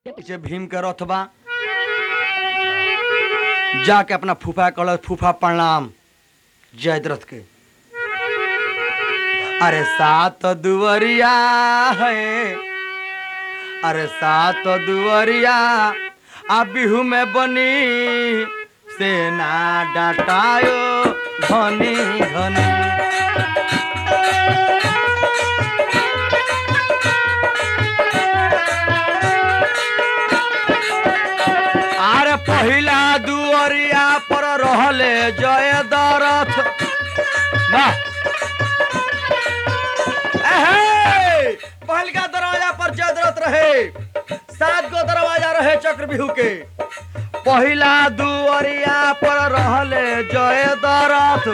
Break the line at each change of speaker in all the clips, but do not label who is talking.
पीछे भीम के रथ बा जाके अपना फूफा कल फूफा प्रणाम जयद्रथ के अरे सात दुवरिया है अरे सात दुवरिया आ बिहू में बनी सेना डाटायो धनी धनी आरे पहिला दुअरिया पर रहले जय दरथ वाह एहे! पहिलका दरवाजा पर जय दरथ रहे सात गो दरवाजा रहे चक्रव्यूह के पहिला दुअरिया पर रहले जय दरथ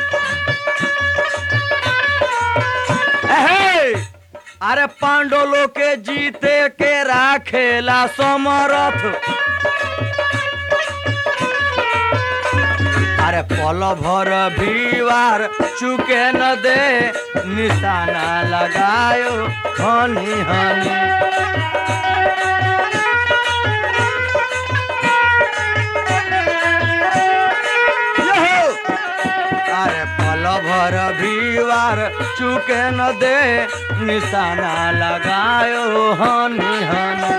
एहे! अरे पांडोलो के जीते के राखेला समरथ अरे पल भर भीवार चुके न दे निशाना लगायो हनी हनी यहो! अरे पल भर भीवार चुके न दे निशाना लगायो हनी हनी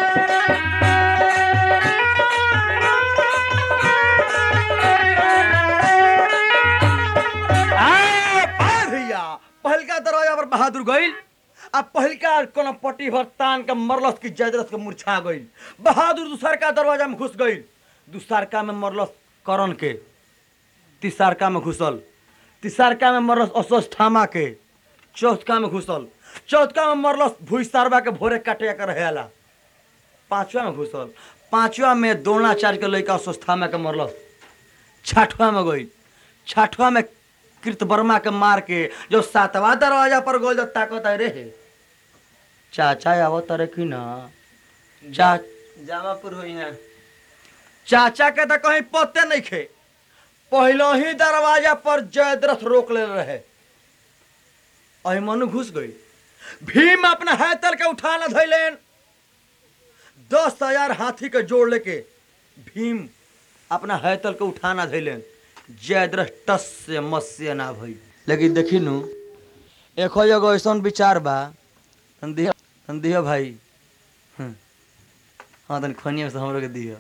आ, पार भैया पहिलका दरवाजा पर बहादुर गइल आ पहिलका कोनो पट्टी भर तान के मरलस की जयद्रथ के मुरछा गइल बहादुर दूसरका दरवाजा में घुस गइल दूसरका में मरलस करण के तीसरका में घुसल तीसरका में मरलस अश्वत्थामा के चौथका में घुसल चौथका में मरलस भूसारवा के भोरे काटे कर रहेला पांचवा में घुसल पांचवा में द्रोणाचार्य के लड़का अश्वत्थामा के मरलस छठवा में गई छठवा में कृतवर्मा के मार के जो सातवा दरवाजा पर गोल जो ताकत है रे चाचा आवो तारे की ना चा
जामापुर हो यहाँ
चाचा के तो कहीं पत्ते नहीं खे पहले ही दरवाजा पर जयद्रथ रोक ले रहे अहिमनु घुस गई भीम अपना हैतल के उठाना धैलेन दस हजार हाथी के जोड़ लेके भीम अपना हैतल के उठाना धैलेन जयद्रथ टस से मस से ना भई लेकिन देखी नु एक जगह ऐसा विचार बा तन दिह तन दिह भाई हम्म। हाँ तन खनिया से हमरो के दिह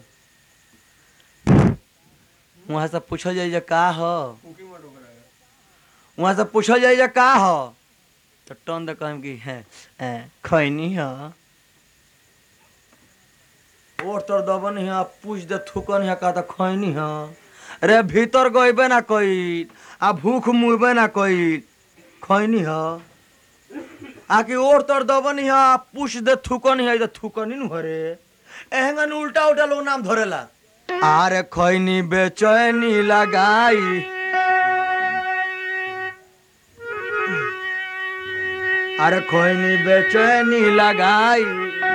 वहाँ से पूछल जाई जे का ह वहाँ से पूछल जाई जे का ह तो टन दे कहम कि है ए, खैनी ह और तोर दबन है पूछ दे थुकन है का तो खैनी ह रे भीतर गइबे ना कई आ भूख मुइबे ना कई खैनी ह आकि और तोर दबन है पूछ दे थुकन है तो थुकनी नु हरे एहंगन उल्टा उल्टा लोग नाम धरेला आरे खैनी बेचैनी लगाई अरे खैनी बेचैनी लगाई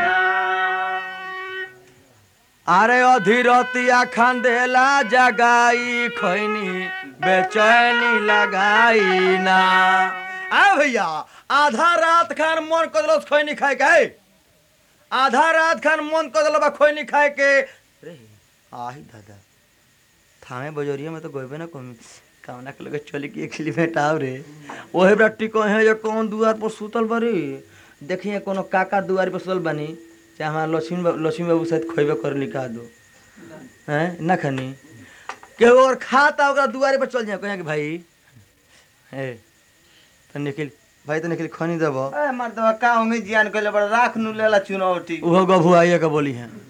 अरे अधीरतिया खंदेला जगाई खैनी बेचैनी लगाई ना आ भैया आधा रात खान मन कदलस खैनी खाए के है। आधा रात खान मन कदल बा खैनी खाए के रे आही दादा थामे बजोरिया में तो गइबे ना कमी कामना के लगे चली के खिली भेटाव रे ओहे बड़ा टिको है जो कौन दुआर पर सुतल बरी देखिए कोनो काका दुआर पर सुतल बनी चाहे हमारा लक्ष्मी बाबू लक्ष्मी बाबू शायद खोइबे कर निकाह दो हैं ना खनी केहू और खाता ओकरा दुआरे पर चल जाए कहें कि भाई हे तो निखिल भाई तो निखिल खनी देबो
ए मर्दवा का होंगे जियान कइले बड़ा राख नु लेला चुनौती
उहो गभू आइए के बोली हैं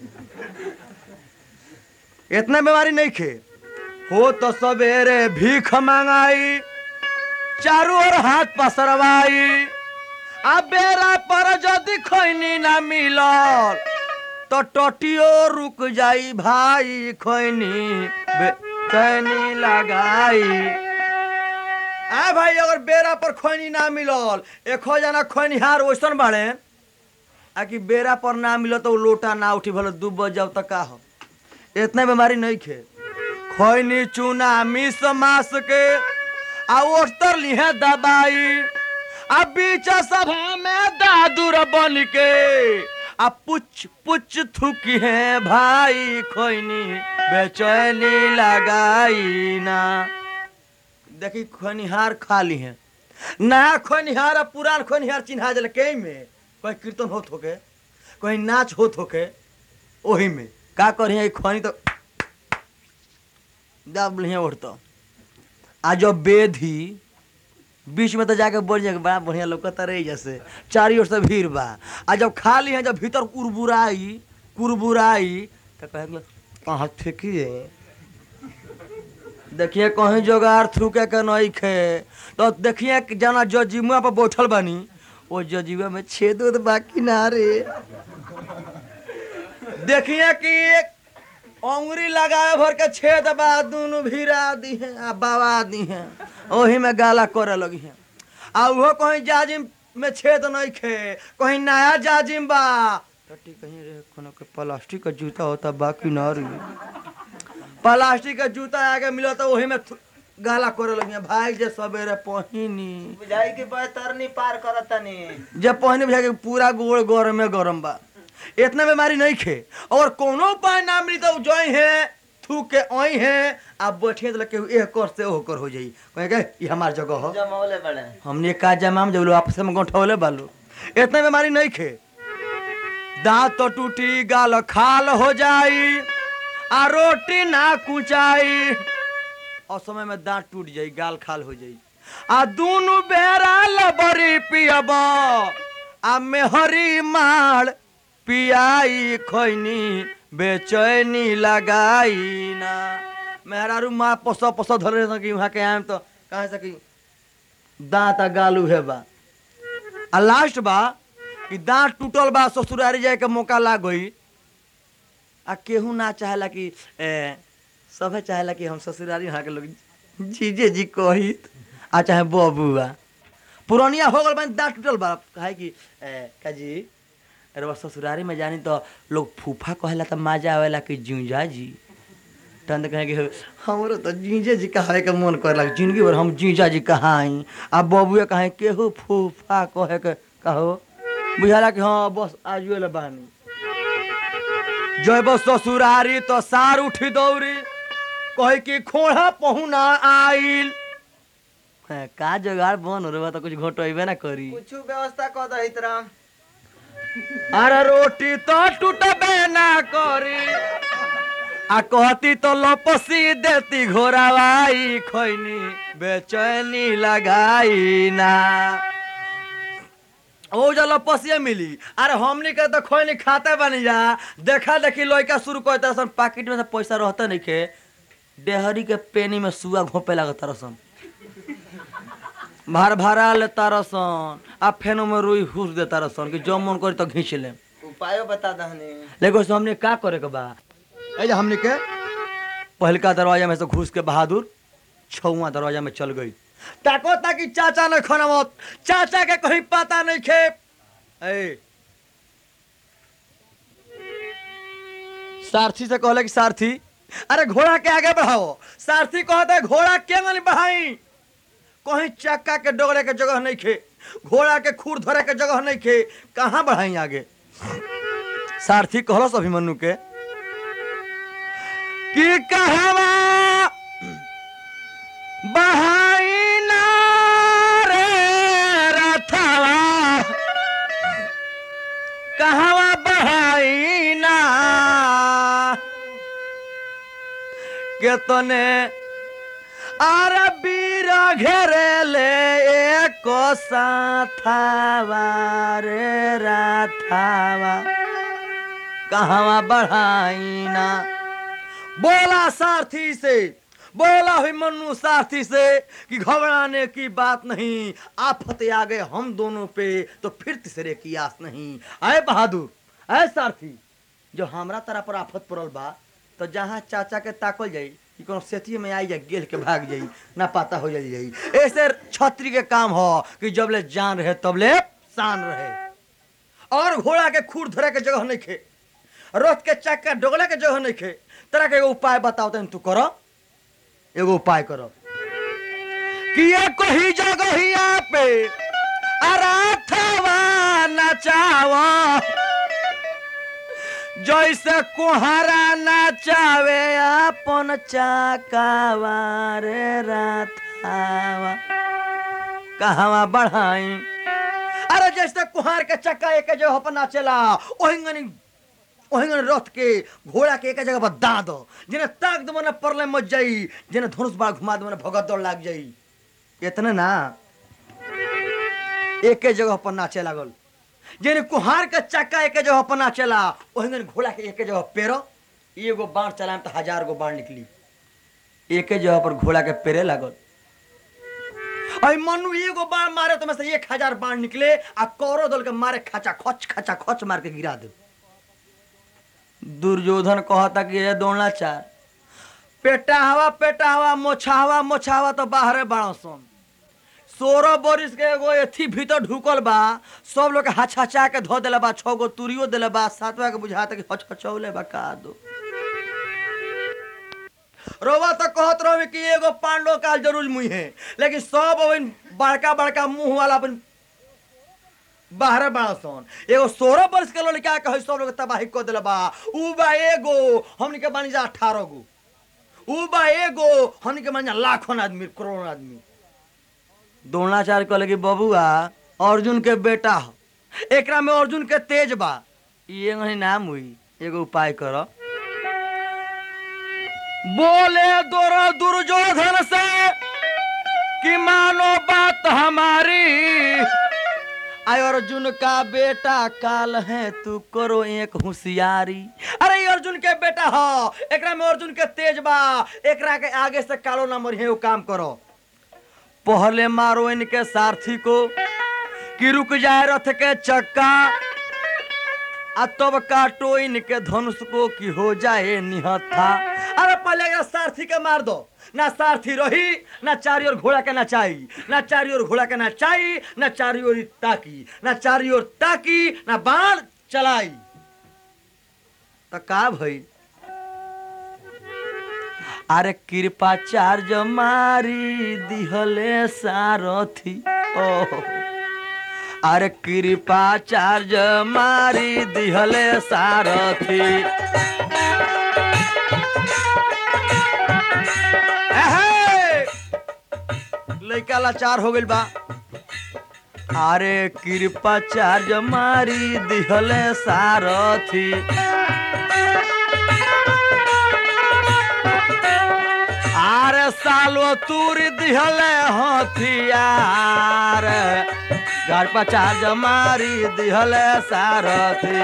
इतना बीमारी नहीं खे हो तो सवेरे भीख मांगाई चारों ओर हाथ पसरवाई आ बेरा पर यदि खैनी ना मिलल तो टटियो रुक जाई भाई खैनी खैनी लगाई आ भाई अगर बेरा पर खैनी ना मिलल एक जना खैनिहार वैसन बाड़े आ कि बेरा पर ना मिलत तो उ लोटा ना उठी भले दू बज जाओ तो का हो इतना बीमारी नहीं खे खैनी चूना मिस मास के आ ओस्तर लिहे दबाई आ बीच सभा में दादुर बन के आ पुच पुच थुकी है भाई खोइनी बेचैनी लगाई ना देखी खोनिहार खाली है नया खोनिहार आ पुरान खोनिहार चिन्हा जल के में कोई कीर्तन होत होके कोई नाच होत होके ओही में का करी खोनी तो दब लिहे उठतो आ जब बेधी बीच में तो जाके बढ़ जाके बड़ा बढ़िया लौकता रही जैसे चारी ओर से भीड़ बा आ जब खाली है जब भीतर कुरबुराई कुरबुराई तो कहे कहाँ फेंकिए देखिए कहीं जोगार थूके के नहीं खे तो देखिए कि जना जो जिमुआ पर बैठल बानी वो जो जीवा में छेद उद बाकी ना रे देखिए कि एक अंगुरी लगाए भर के छेद बा दोनों भिरा दी है आ बाबा दी है ओही में गाला करे लगी है आ उहो कहीं जाजिम में छेद नहीं खे कहीं नया जाजिम बा टट्टी कहीं रे कोनो के प्लास्टिक का जूता होता बाकी ना रे प्लास्टिक का जूता आगे मिलो तो वही में थु- गाला करे लगी है भाई जे सवेरे पहिनी
बुझाई के तरनी पार करतनी
जब पहिने बुझा के पूरा गोड़ गरम में गरम बा इतना बीमारी नहीं खे और कोनो उपाय ना मिली तो जोई है थूक के ओई है आप बैठे तो लगे एह कर से ओह कर हो जाई कहे के ये हमार जगह हो
जमौले बड़े
हमने का जमाम जब लोग आपस में गंठौले बालू इतना बीमारी नहीं खे दांत तो टूटी गाल खाल हो जाई आ रोटी ना कुचाई और समय में दांत टूट जाई गाल खाल हो जाई आ दूनु बेरा लबरी पियब आ मेहरी माल पियाई खैनी बेचैनी लगाई ना मेहरारू माँ पस पस धरे सकी वहाँ के आम तो कहे सकी दांत आ गालू है बा आ लास्ट बा कि दांत टूटल बा ससुरारी जाए के मौका लाग गई आ केहू ना चाहेला कि ए, सभे चाहेला कि हम ससुरारी यहाँ के लोग जीजे जी कहित आ चाहे बबुआ पुरानिया हो गल बन दांत टूटल बा कहे कि ए, का जी अरे बस ससुरारी में जानी तो लोग फूफा कहेला तो मजा आवेला कि जूझा जी तहन तो कहे कि हमरो तो जीजे जी कहे के मन करे लगे जिंदगी भर हम जीजा जी कहाई आ बबुए कहे केहू फूफा कहे के कहो बुझाला कि हाँ बस आजुए ले बानी जय बस ससुरारी तो सार उठी दौड़ी कहे कि खोड़ा पहुना आइल हैं, का जोगाड़ बन हो रे बा तो कुछ घोटोइबे ना करी
कुछ व्यवस्था कर दहित राम
अरे रोटी तो टूटबे ना करी आ कहती तो लपसी देती घोरावाई खैनी बेचैनी लगाई ना ओ जो लपसिया मिली अरे हमनी के तो खैनी खाते बनी जा देखा देखी लड़का शुरू करते सन पाकिट में से पैसा रहते नहीं के डेहरी के पेनी में सुआ घोपे लगता रसन भार भारा लेता रसन आ फेनो में रुई घुस देता रसन कि जो मन करी तो घींच ले
उपायो बता दहनी
लेकिन उसमें हमने का करे के बा ए जे हमने के पहलका दरवाजा में से घुस के बहादुर छुआ दरवाजा में चल गई ताको ताकि चाचा ने खाना मत चाचा के कहीं पता नहीं खे ए सारथी से कहले कि सारथी अरे घोड़ा के आगे बढ़ाओ सारथी कहते है, घोड़ा के नहीं बढ़ाई कहीं चक्का के डोगरे के जगह नहीं खे घोड़ा के खूर धरे के जगह नहीं खे कहाँ बढ़ाई आगे सारथी कहलस अभिमन्यु के कि कहवा बहाई ना रे रथवा कहवा बहाई ना के तने आर बीर घेरेले एक साथावा रे राथावा कहवा बढ़ाई ना बोला सारथी से बोला हुई मनु सारथी से कि घबराने की बात नहीं आफत आ गए हम दोनों पे तो फिर तीसरे की आस नहीं आए बहादुर आए सारथी जो हमरा तरह पर आफत पड़ल बा तो जहाँ चाचा के ताकल जाई कि कोनो सेती में आई जाए गेल के भाग जाई ना पता हो जाई जाई ऐसे छतरी के काम हो कि जब ले जान रहे तब ले शान रहे और घोड़ा के खूर धरे के जगह नहीं खे रथ के चक्का डोगले के जगह नहीं खे तरह के एगो उपाय बताओ तनी तू करो एगो उपाय करो कि ये कोई जगहिया पे अराथवा नचावा जैसे कुहारा नाचावे अपन चाकावा रे राथावा कहवा बढ़ाई अरे जैसे कुहार के चक्का एक जगह पर नाचेला ओहिंगनी ओहिंगन रथ के घोड़ा के एक जगह पर दाद जिन्हें ताक दो मने परले मच जाई जिन्हें धनुष बाण घुमा दो मने भगत दौड़ लाग जाई इतने ना एक जगह पर नाचे लागल जिन्हें कुहार के चक्का एक जगह पर नाचेला ओहिंगन घोड़ा के एक जगह पेरो एगो बाण चलाम तो हजार गो बाण निकली एक जगह पर घोड़ा के पेरे लागल अरे मनु एगो बाण मारे तो में से एक हजार बाण निकले आ कौरो दल के मारे खचा खच खचा खच मार के गिरा दे दुर्योधन कहता कि ये दौड़ना चार पेटा हवा पेटा हवा मोछा हवा मोछा हवा तो बाहरे बाड़ो सन सोलह बरिस के एगो एथी भीतर ढुकल बा सब लोग के हछा के धो देले बा छह गो तुरियो देले बा सातवा के बुझाता कि हछ हचौले बा का दो रोवा तो कहत रहो कि एगो पांडव काल जरूर मुई है लेकिन सब अपन बड़का बड़का मुंह वाला अपन बाहर बड़ा सन एगो सोलह वर्ष के लड़का कहे सब लोग तबाही कर दिला बा उ बा एगो हमनी के बानी जा अठारह गो उ बा एगो हमनी के बानी जा लाखों आदमी करोड़ों आदमी द्रोणाचार्य कहले कि बबुआ अर्जुन के बेटा हो एकरा में अर्जुन के तेज बा ये नहीं नाम हुई एगो उपाय करो बोले दोर दुर्योधन से कि मानो बात हमारी आय अर्जुन का बेटा काल है तू करो एक होशियारी अरे ये अर्जुन के बेटा हो एकरा में अर्जुन के तेज बा एकरा के आगे से कालो ना मरिहे वो काम करो पहले मारो इनके सारथी को कि रुक जाए रथ के चक्का आ तब काटो इनके धनुष को कि हो जाए निहत्था अरे पहले एकरा सारथी के मार दो ना सारथी रही ना चारी ओर घोड़ा के नचाई ना चारी ओर घोड़ा के नचाई ना चारी ओर ताकी ना चारी ओर ताकी ना बाण चलाई तो का भई अरे कृपाचार्य मारी दिहले सारथी ओह अरे कृपाचार्य मारी दिहले सारथी एहे! लइका लाचार हो गइल बा अरे कृपाचार्य मारी दिहले सारथी आरे सालो तूरी दिहले हथियार घर पचार मारी दिहले सारथी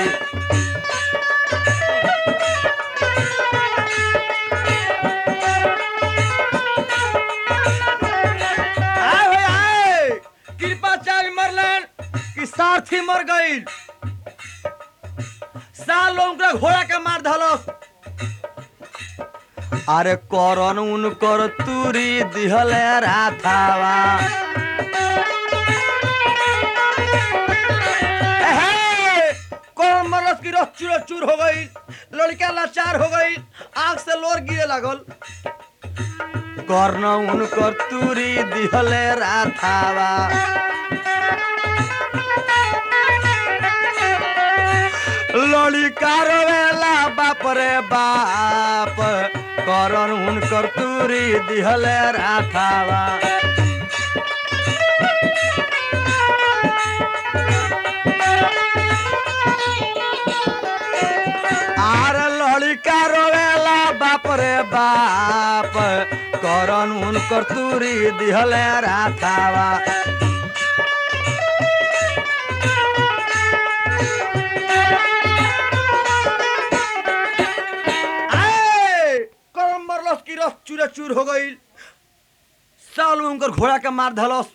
आए होय आए कृपाचार्य मरलन कि सारथी मर गई साल उनका घोड़ा के मार धलस अरे करन उनकर तुरी दिहले राथावा एहे! करन मरस की रस चूर चूर हो गई लड़का लाचार हो गई आंख से लोर गिरे लागल कर्ण उनकर तुरी दिहले राथावा लड़का रोवेला बाप रे बाप करण उनकर तुरी दिहले राथावा आर लड़का रोवेला बाप रे बाप करण उनकर तुरी दिहले राथावा आए! करम मरलस की रस चूरे चूर हो गई साल में उनकर घोड़ा के मार धलस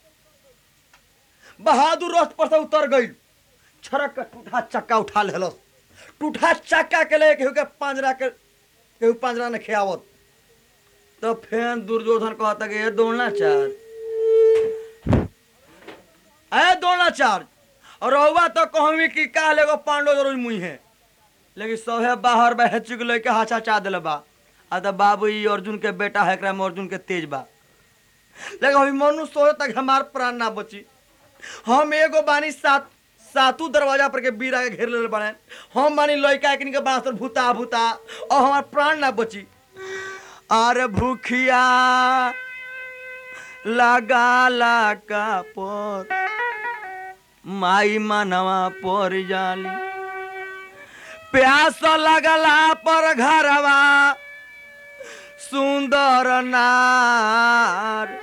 बहादुर रथ पर से उतर गई छरक के टूठा चक्का उठा लेलस टूठा चक्का के ले केहू के पांजरा के केहू पांजरा ने खियावत तो फिर दुर्योधन कहता कि ये दौड़ना चार अरे दौड़ना चार और रहुआ तो कहमी कि काल एगो पांडव जरूर मुई है लेकिन सभे बाहर बह चुक लेके हाचा चा दिल बा आ तो बाबू ई अर्जुन के बेटा है एकरा में अर्जुन के तेज बा लेकिन अभी मनु सोचे तक हमार प्राण ना बची हम एगो बानी सात सातू दरवाजा पर के बीरा के घेर ले बने हम मानी लइका एकनी के बांसर भूता भूता और हमार प्राण ना बची अरे भूखिया लगाला का पर माई मनवा पर जाली प्यास लगला पर घरवा सुंदर नार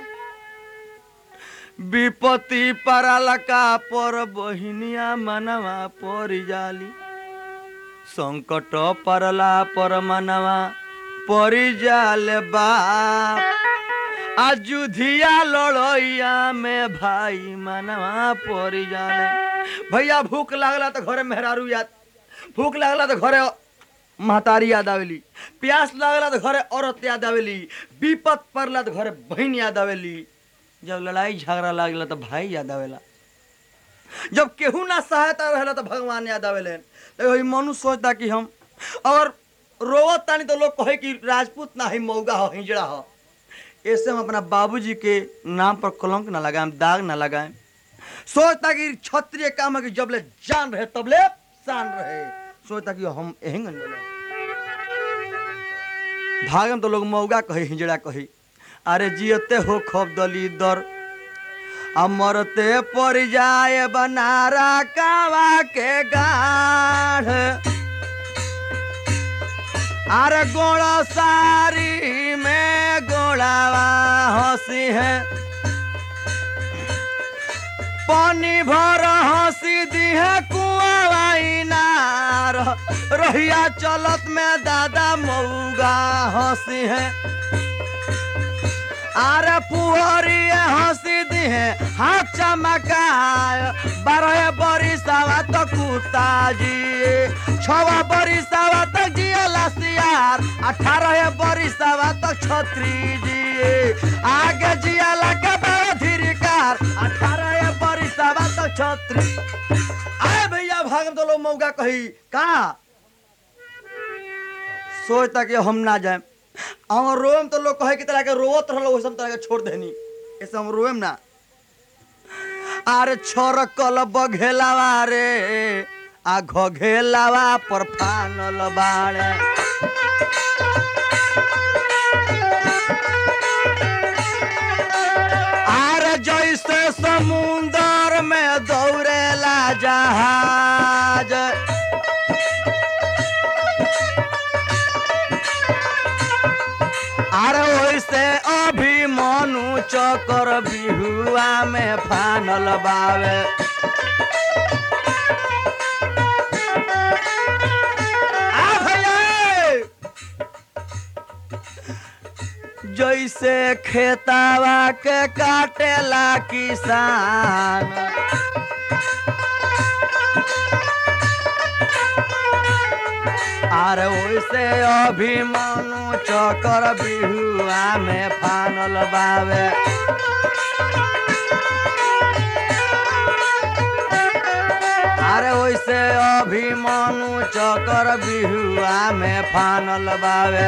विपत्ति परलका पर बहिनिया मनवा पर जाली संकट परला पर मनवा परि जाल बाप अजुधिया लड़ैया में भाई मनवा परि जाले भैया भूख लागला तो घरे मेहरारू याद भूख लागला तो घरे महतारी याद आवेली प्यास लागला तो घरे औरत याद आवेली विपत पड़ला तो घरे बहन याद आवेली जब लड़ाई झगड़ा लागला तो भाई याद आवेला जब केहू ना सहायता रहेला तो भगवान याद आवेले तो वही मनु सोचता कि हम और रोवत तानी तो लोग कहे कि राजपूत ना ही मौगा हो हिजड़ा हो ऐसे हम अपना बाबूजी के नाम पर कलंक ना लगाएं दाग ना लगाएं सोचता कि क्षत्रिय काम है कि जब ले जान रहे तब ले शान रहे सोचता कि हम एहंग भागम तो लोग मौगा कहे हिजड़ा कही अरे जियते हो खब दली दर अमरते पर जाए बनारा कावा के गाढ़ अरे गोड़ा सारी में गोड़ावा हंसी है पानी भर हंसी दी है कुआवा इनार रहिया चलत में दादा मऊगा हंसी है अरे पुहरी हंसी दी है हाथ चमकाय बारह बरिसावा तो कुत्ता जी छवा बरिसावा तक जिया लसियार अठारह बरिसावा तक छत्री जी आगे जिया लगा बड़ा धीरकार अठारह बरिसावा तक छत्री आए भैया भागम तो लोग मौका कही का सोचता कि हम ना जाए और रोएम तो लोग कहे कि तरह के रोवत रहलो वैसे हम तरह के छोड़ देनी ऐसे हम रोएम ना अरे छोर कल बघेलावा रे आ घघेलावा पर फानल बाड़े अरे जैसे समुंदर में दौड़ेला जहाज अरे वैसे अभी मनु चकर बिहुआ में फानल बावे आ भैया! जैसे खेतावा के काटेला किसान अरे वैसे अभिमानु चकर बिहुआ में फानल बावे अरे वैसे अभिमानु चकर बिहुआ में फानल बावे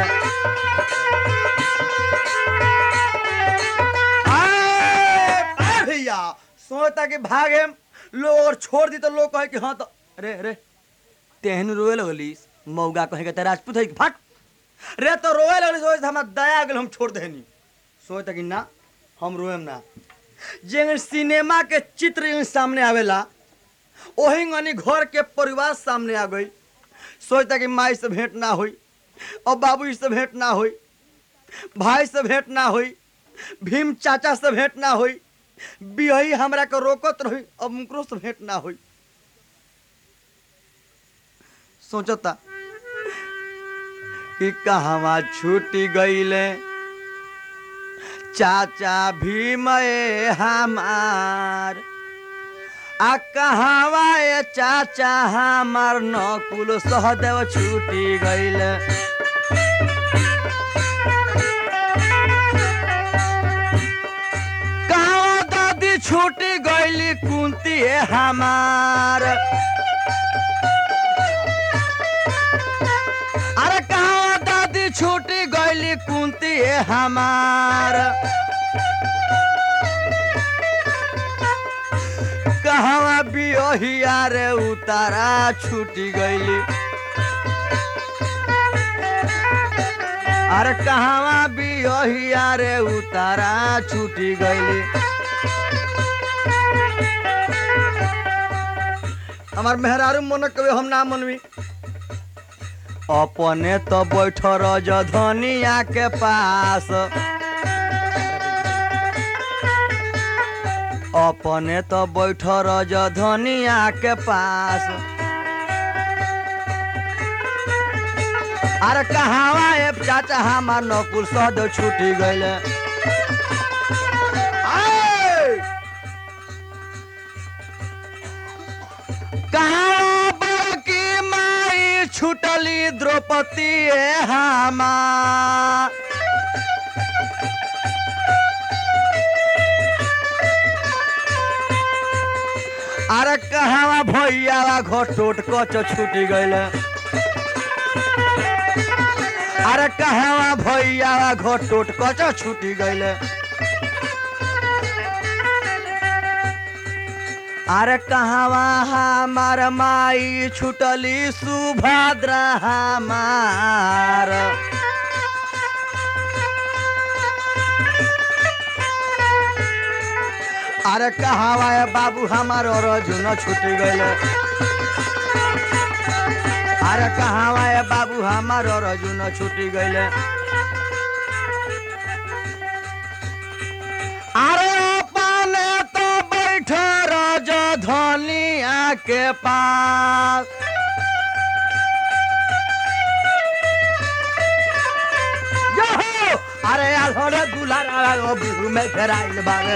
आए, आए भैया सोचता कि भागे लोग और छोड़ दी तो लोग कहे कि हाँ तो अरे अरे तेहन रोए लगली मौगा कहे के राजपूत है कि फट रे तो रोए लगली सोच हमरा दया आ गेल हम छोड़ देनी सोच कि ना हम रोएम ना जे सिनेमा के चित्र इन सामने आवेला ओही गनी घर के परिवार सामने आ गई सोचता कि माई से भेंट ना हुई और बाबू से भेंट ना हुई भाई से भेंट ना हुई भीम चाचा से भेंट ना हुई बिहई हमरा के रोकत रही अब मुकरो से भेंट ना हुई सोचता कि कहवा छूटी गईले चाचा भीम ए हमार आ कहवा ए चाचा हमार नकुल सहदेव छूटी गईले कहवा दादी छूटी गईली कुंती ए हमार अरे कहवा दादी छूटी गईली कुंती ए हमार कहवा भी बियोहिया रे उतारा छूटी गईली अरे कहवा बियोहिया रे उतारा छूटी गईली हमार मेहरारू मन कवे हम ना मनवी अपने तो बैठ रज धनिया के पास अपने तो बैठ रज धनिया के पास अरे कहावा ए चाचा हमार नकुल सद छूटी गईले आए! कहाँ बड़की माई छुटली द्रौपदी ए हमार अरे कहाँ भैया घोटोट कच छूटी गईले अरे कहाँ भैया घोटोट कच छूटी गईले अरे कहवा हमार माई छुटली सुभद्रा हमार अरे कहवा है बाबू हमार अर्जुन छूटी गईले अरे कहवा है बाबू हमार अर्जुन छूटी गईले अरे अपने तो बैठ रज धनिया के पास यहो! अरे अधोरे दुलारा बिहू में घेराइल बागे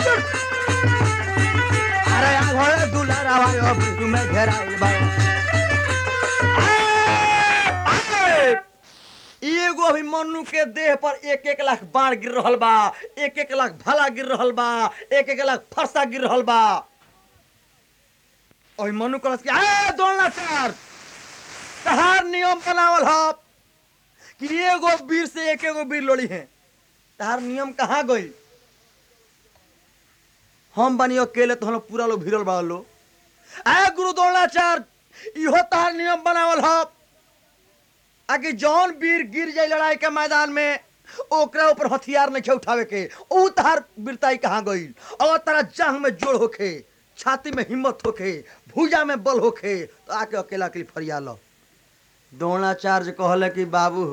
अरे अधोरे दुलारा बिहू में घेराइल बागे आए! एगो अभी मनु के देह पर एक एक लाख बाढ़ गिर रहल बा एक एक लाख भाला गिर रहल बा एक एक लाख फरसा गिर रहल बा अभी मनु कहत कि ए दोलना चार तहार नियम बनावल ह कि एगो वीर से एक एगो वीर लोड़ी है तहार नियम कहाँ गई हम बनी अकेले तो हम लोग पूरा लोग भिड़ल बा लो ए गुरु द्रोणाचार्य इहो तहार नियम बनावल ह आगे जौन वीर गिर जाए लड़ाई के मैदान में ओकरा ऊपर हथियार नहीं उठावे के ऊ तहार वीरताई कहाँ गई अगर तारा जांग में जोड़ होखे छाती में हिम्मत होखे भुजा में बल होखे तो आके अकेला अकेली फरिया लो द्रोणाचार्य कहले कि बाबू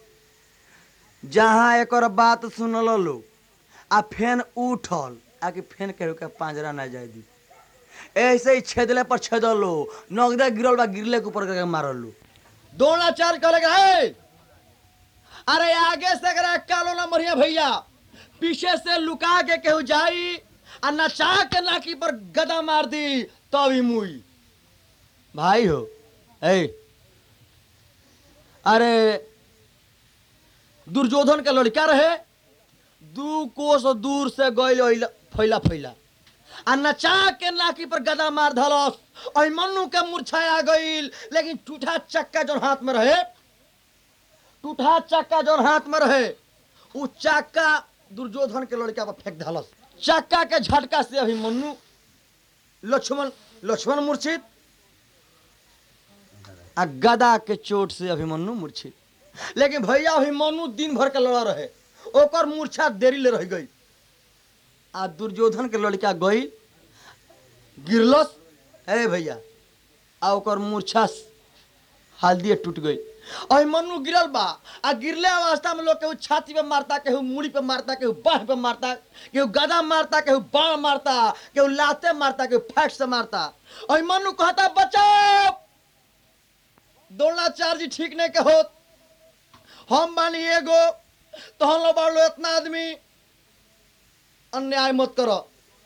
जहाँ एक बात सुनल लो आ फेन उठल आके फेन के के पांजरा ना जाए दी ऐसे ही छेदले पर छेदल लो नगदे गिरल बा गिरले के ऊपर करके मारल लो द्रोणाचार्य कहले कि "हे, अरे आगे से अगर कालो ना मरिया भैया पीछे से लुका के केहू जाई आ नचा के नाकी पर गदा मार दी तभी मुई भाई हो ए अरे दुर्योधन के लड़का रहे दू कोस दूर से गइल फैला फैला आ नचा के नाकी पर गदा मार धलस और मन्नू के मूर्छाया गइल लेकिन टूठा चक्का जो हाथ में रहे टूठा चक्का जो हाथ में रहे उ चक्का दुर्योधन के लड़का पर फेंक धलस चक्का के झटका से अभी मन्नू लक्ष्मण लक्ष्मण मूर्छित आ गदा के चोट से अभिमन्यु मूर्छित लेकिन भैया अभिमन्यु दिन भर के लड़ा रहे ओकर मूर्छा देरी ले रह गई आ दुर्योधन के लड़का गई गिरलस हे भैया आ ओकर मूर्छा हल्दी टूट गई अभिमन्यु गिरल बा आ गिरले अवस्था में लोग केहू छाती पे मारता केहू मूड़ी पे मारता केहू बाह पे मारता केहू गदा मारता केहू बाण मारता केहू लाते मारता केहू फैट से मारता अभिमन्यु कहता बचाओ द्रोणाचार्य जी ठीक नहीं के होत हम मानी एगो तो हम लोग बाड़ लो इतना आदमी अन्याय मत करो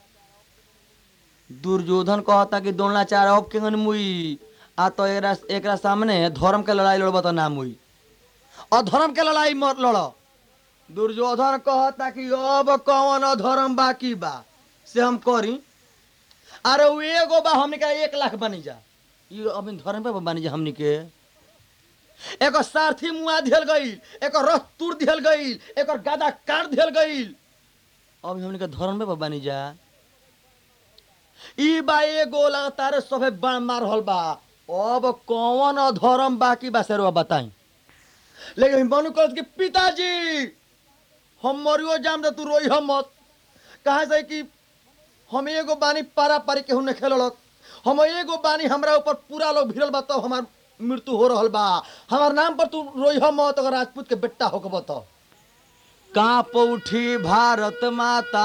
दुर्योधन कहता कि द्रोणाचार्य अब केंगन मुई आ तो एकरा एकरा सामने धर्म के लड़ाई लड़बा तो ना मुई और धर्म के लड़ाई मत लड़ो दुर्योधन कहता कि अब कौन धर्म बाकी बा से हम करी अरे वो एगो बा हमने का एक लाख बनी जा ये अभी धर्म पे बनी जा हमनी के एक सारथी मुआ दियल गईल एक रथ तुर दियल गईल एक गदा काट दियल गईल अभी हमनी के धर्म पे बनी जा ई बा एगो लगातार सभे बाण मार रहल बा अब कौन अधर्म बाकी बा सेरवा बताई लेकिन मनु कहत कि पिताजी हम मरियो जाम त तू रोई हम मत कहा से कि हम एगो बानी पारा पारी केहू ने खेललक हम एगो बानी हमरा ऊपर पूरा लोग भिड़ल बा तब हमार मृत्यु हो रहल बा हमार नाम पर तू रोई हम मत अगर राजपूत के बेटा होकब त कांप उठी भारत माता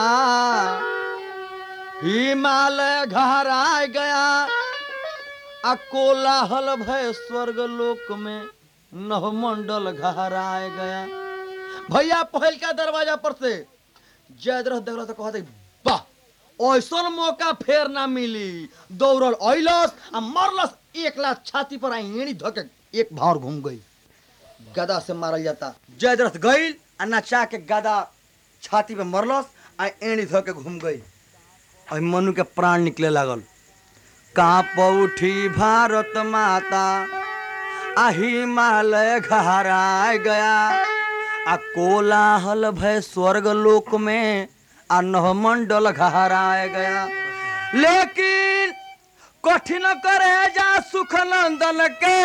हिमालय घहराय गया आ कोलाहल भय स्वर्ग लोक में नवमंडल घहराय गया भैया पहल का दरवाजा पर से जयद्रथ देखल तो कहते वाह ऐसन मौका फेर ना मिली दौड़ल अइलस आ मरलस एक लाख छाती पर आई एड़ी धके एक भावर घूम गई गदा से मारल जाता जयद्रथ गईल आ नचा के गदा छाती पे मरलस आ एड़ी धके घूम गई और मनु के प्राण निकले लागल कांप उठी भारत माता आ हिमालय घहराय गया आ कोलाहल भय स्वर्ग लोक में आ नवमंडल घहराय गया लेकिन कठिन करे जा सुख नंदन के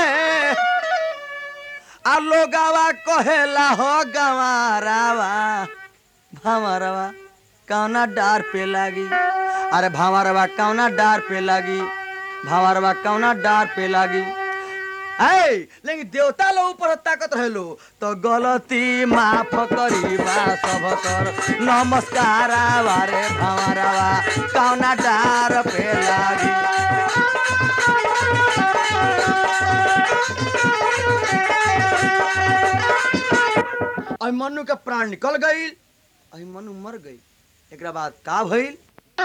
आ लोगावा कहेला हो गवारावा भावरवा कौना डार पे लागी अरे भावरवा कौना डार पे लागी भावरवा कौना डार पे लागी ऐ लेकिन देवता लोग ऊपर ताकत रहेलो तो गलती माफ करीबा सब कर नमस्कार वारे भावरवा कौना डार पे लागी आई मनु के प्राण निकल गई आई मनु मर गई एक बाद का भइल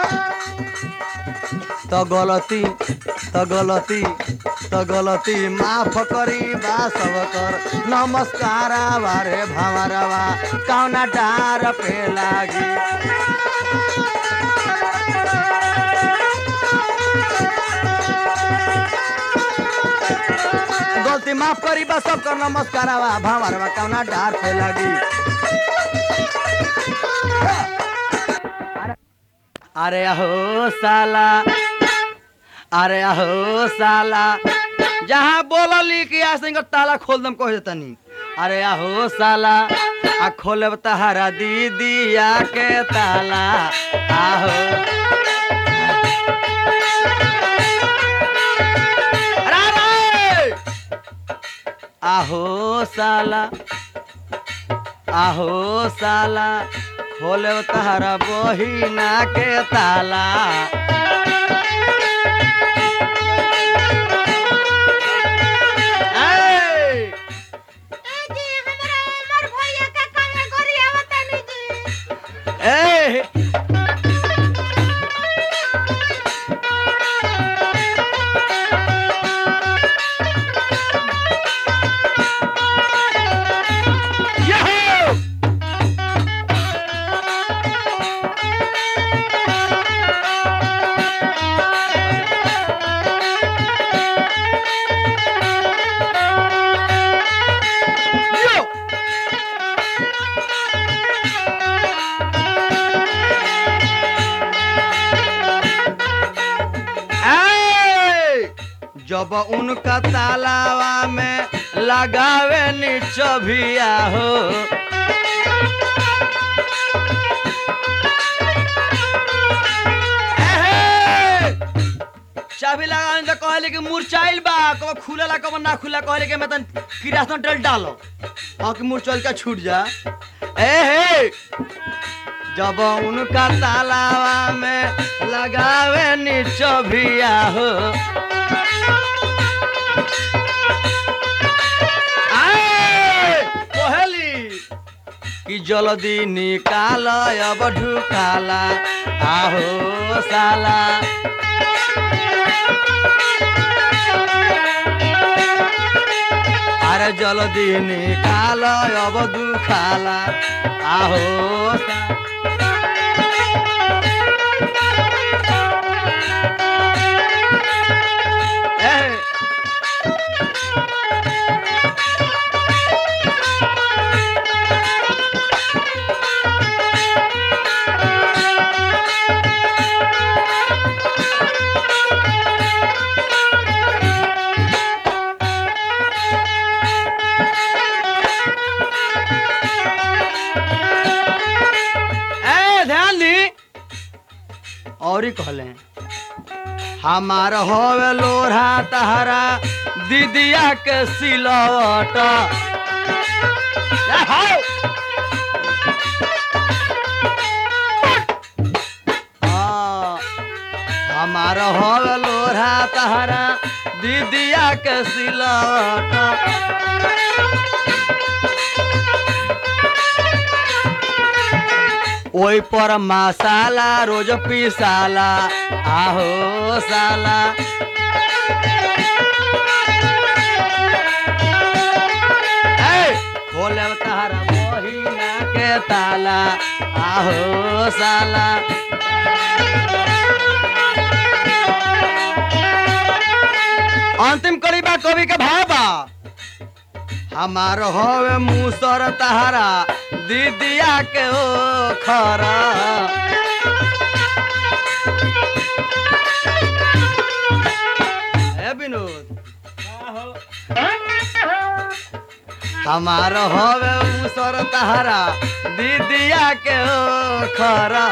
तो गलती तो गलती तो गलती माफ करी बा सब कर नमस्कार वारे भावरवा कौना डार पे लागी गलती माफ करी बा सब कर नमस्कार वा भावरवा कौना डार पे लागी अरे अहो साला अरे अहो साला जहाँ बोलली कि आ सिंह ताला खोल दम कह देतनी अरे अहो साला आ खोलब तहारा दीदिया के ताला आहो अरे अरे! आहो साला आहो साला खोले तहरा बहिना के ताला ऐ!
जी हमरा उमर भैया का काहे गोरिया बतानी जी
ऐ! Yahoo! Yo! ऐ! जब उनका तालावा में लगावे निचभिया हो एहे! चाबी लगाने तो कहले कि मुरचाइल बा कब खुलेला कब ना खुला कहले कि मैं तन किरासन डल डालो हाँ कि मुरचाइल का छूट जा ए हे जब उनका तालावा में लगावे निचभिया हो आए! कहली कि जल्दी निकाल अब ढुकाला आहो साला अरे जल्दी निकाल अब दुखाला आहो सा- ए, और ही कहले हमार होवे लोढ़ा तहरा दीदिया के सिलवट ए, हाय! हाँ, हमार होवे लोढ़ा तहरा दीदिया के सिलवट ओई पर मसाला रोज पिसाला आहो साला ए, खोले तारा महीना के ताला आहो साला अंतिम कड़ी बा कवि के भाबा हमार होवे मुसर तहारा दीदिया के ओ खरा ए विनोद हमार होवे मुसर तहारा दीदिया के ओ खरा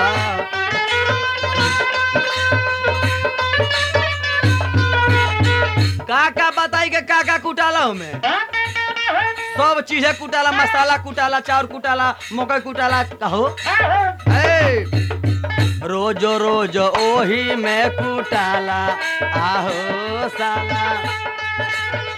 का का बताई के का का कुटाला में सब चीजें कुटाला मसाला कुटाला चाउर कुटाला मकई कुटाला कहो ए, रोज रोज ओही में कुटाला आहो साला